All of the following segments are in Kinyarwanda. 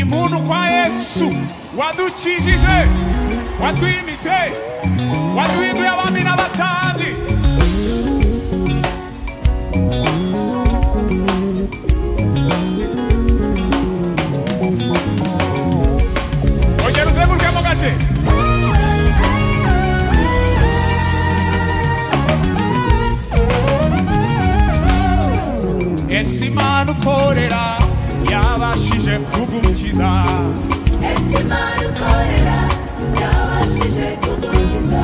imuntu kwa yesu wadukijije watwimitse waduhinduye abami n'abatambyi ongera uzengurukemo gake ese imana ukorera yabashije kugukiza Ese Imana ukorera yabashije kudukiza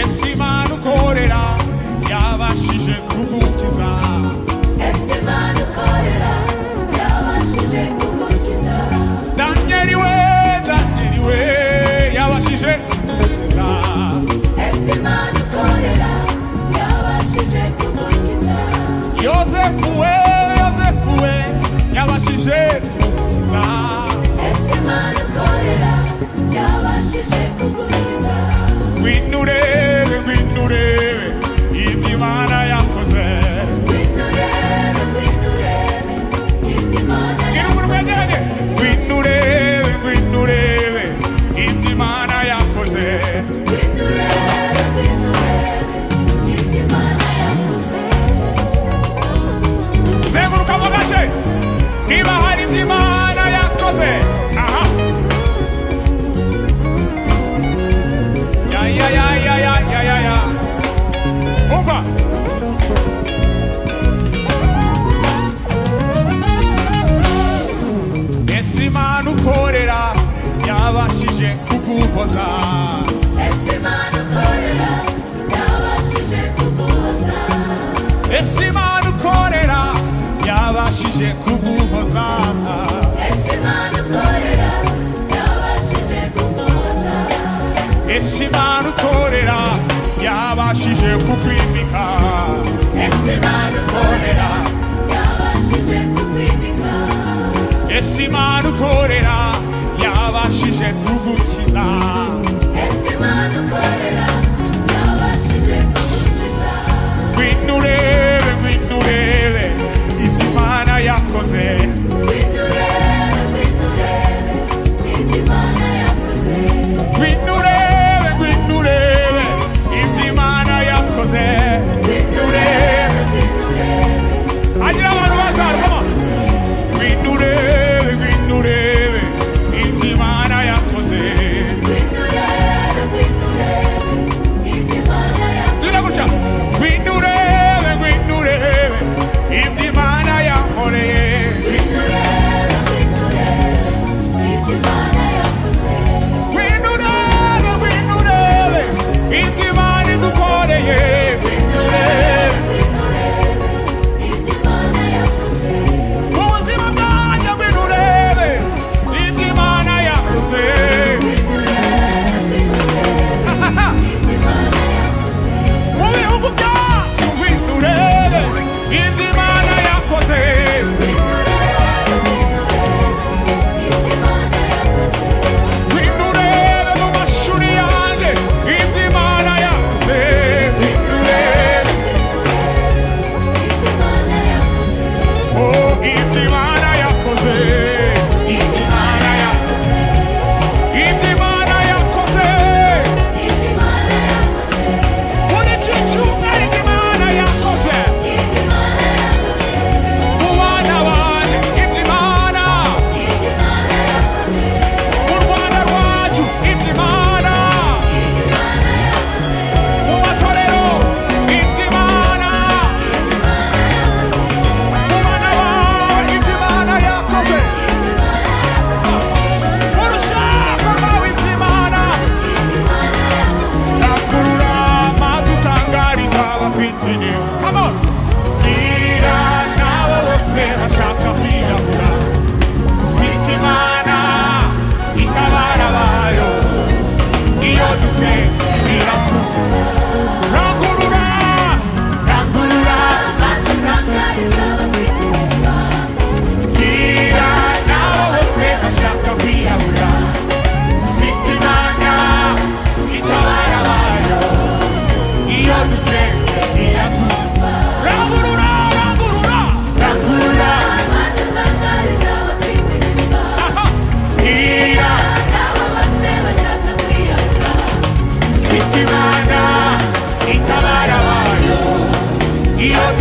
ese imana ukorera yabashije kugukiza Ese Imana ukorera yabashije kudukiza daniel we daniel we yabashije kugukiza Ese Imana ukorera yabashije kudukiza yosefu we yosefu we yabashije kugukiza Ese Imana ukorera yabashije kudukiza winure winure iby'imana yakoze Ngwino urebe ngwino urebe ibyo Imana gira umuntu wegeranye winure winure iby'imana yakoze Ngwino urebe ngwino urebe ibyo Imana yakoze zenguruka mu gace niba hari iby'imana yakoze aha ya ya ya ya ya ya ya ya umva ese imana ukorera yabashije kuguhoza Ese Imana ukorera yabashije kuguhoza ese imana ukorera yabashije kuguhoza Ese Imana ukorera yabashije kuguhoza ese imana ukorera yabashije kukwimika Ese Imana ukorera yabashije kukwimika ese imana ukorera yabashije kugukiza Ese Imana ukorera yabashije kugukiza ngwino urebe ngwino urebe ibyo imana yakoze Ngwino urebe ngwino urebe ibyo Imana yakoze ngwino urebe ngwino urebe ibyo imana yakoze Ngwino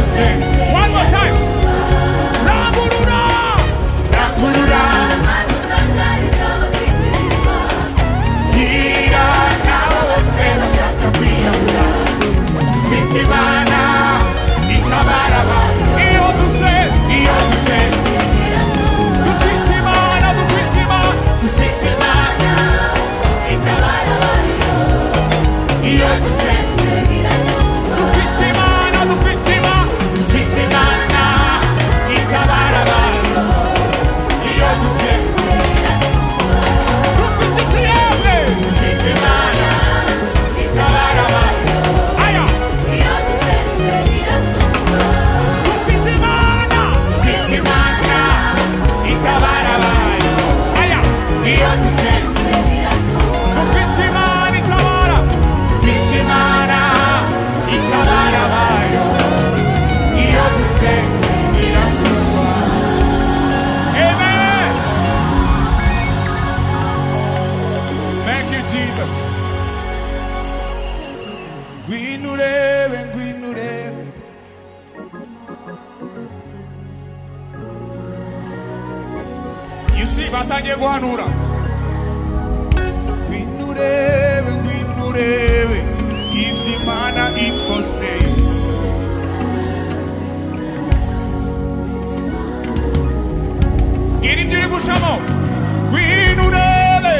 say. One more time. Raburura. Raburura. Gira nawo se bashaka kwiyahura. Mfite Imana itabara abantu. Iyo duse, iyo duse. Dufite Imana, dufite Imana, dufite Imana itabara abantu. Iyo duse, dufite Imana, dufite Imana, dufite Imana itabara abantu. Iyo duse, dufite ikiyembe, dufite Imana itabara abantu. Aya. Dufite Imana, dufite Imana itabara abantu. Aya. Iyo duse, dufite Imana itabara. Dufite Imana itabara abantu. Iyo duse, iratwumva. Amen. Thank you, Jesus. Ngwino urebe, ngwino urebe. You see, batangiye guhanura. Ngwino urebe, ngwino urebe ibyo Imana ikoze. Ngiri ibyo uri gucamo. Ngwino urebe.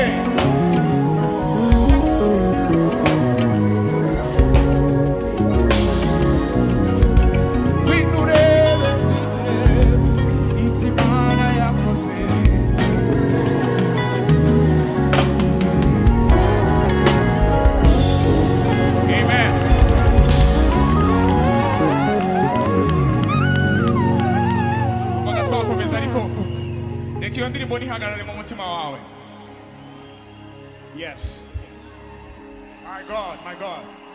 Winurebe, winurebe, itimana yakoze. Amen. Umva twakomeza ariko reka iyo ndirimbo ntihagarare mu mutima wawe yes my god my god